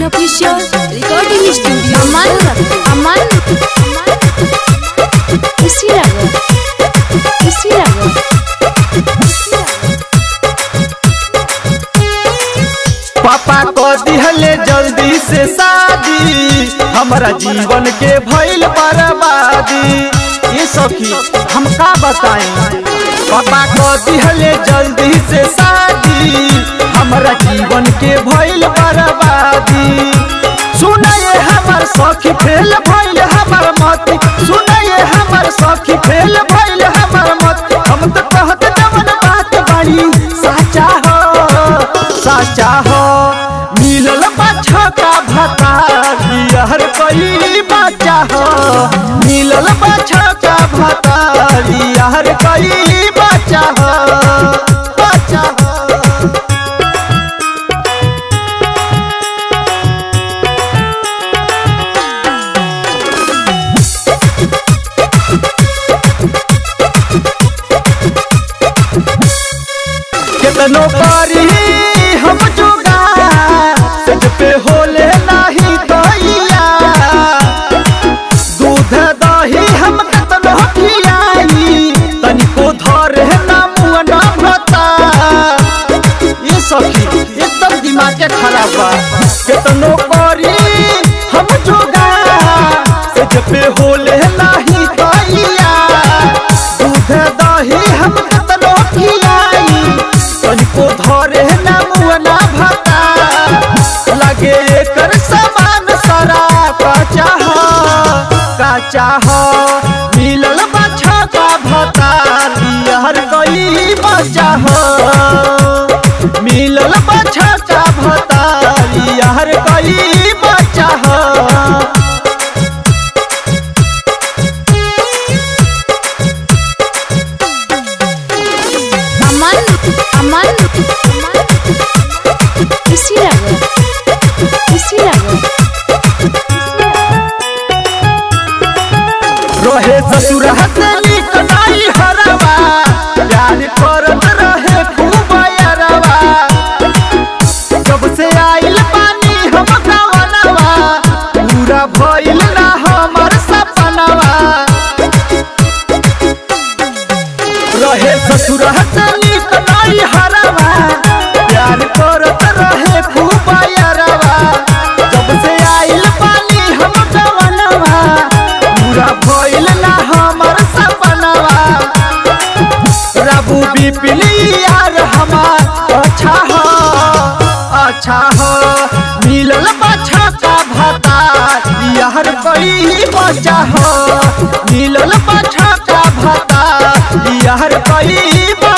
Unofficial Recording Studio Aman Aman Usiraga Usiraga पापा को दिहले जल्दी से शादी हमारा जीवन के भइल बर्बादी ये सखी हम का बताएं पापा को दिहले जल्दी से शादी हमारा जीवन के भइल बर्बादी सुनाए हमर सखी फेल भइल हमर मत सुनाए हमर सखी फेल भइल हमर मत हम तो कहत जवन बात बड़ी साचा हो साचा हो मिलल बाछा का भता बिहर कई बच्चा हो मिलल बाछा का भता बिहर कई बच्चा हो बच्चा हो कितनो पारी हम जुगा सज पे होले नाही दैया दूध दही हम कितनो खियाई तनिको धरे ना मुआ ना भता ये सखी एकदम दिमाग के खराब बा कितनो पारी हम जुगा सज पे होले नाही दैया दूध दही हम कितनो खियाई तनिको धरे ना मुआ ना भता लगे एकर समान सारा काचा हो काचा हो मिलल बच्चा का भता लिहर गई बच्चा हो मिलल बच्चा का भता लिहर गई बच्चा हो Aman Aman Usiraga Usiraga रहे ससुर हसनी कनाई हरवा प्यार करत रहे खूब अरवा जब से आइल पानी हम गवनवा पूरा भइल ना हमर सपनवा रहे ससुर हसनी कनाई हरवा प्यार करत रहे खूब अरवा जब से आइल पानी हम गवनवा पूरा भइल ना हमर सपनवा रबू बिपली यार हमार अच्छा हो अच्छा हो मिलल बच्चा का भता यार कई बच्चा हो मिलल बच्चा का भता यार कई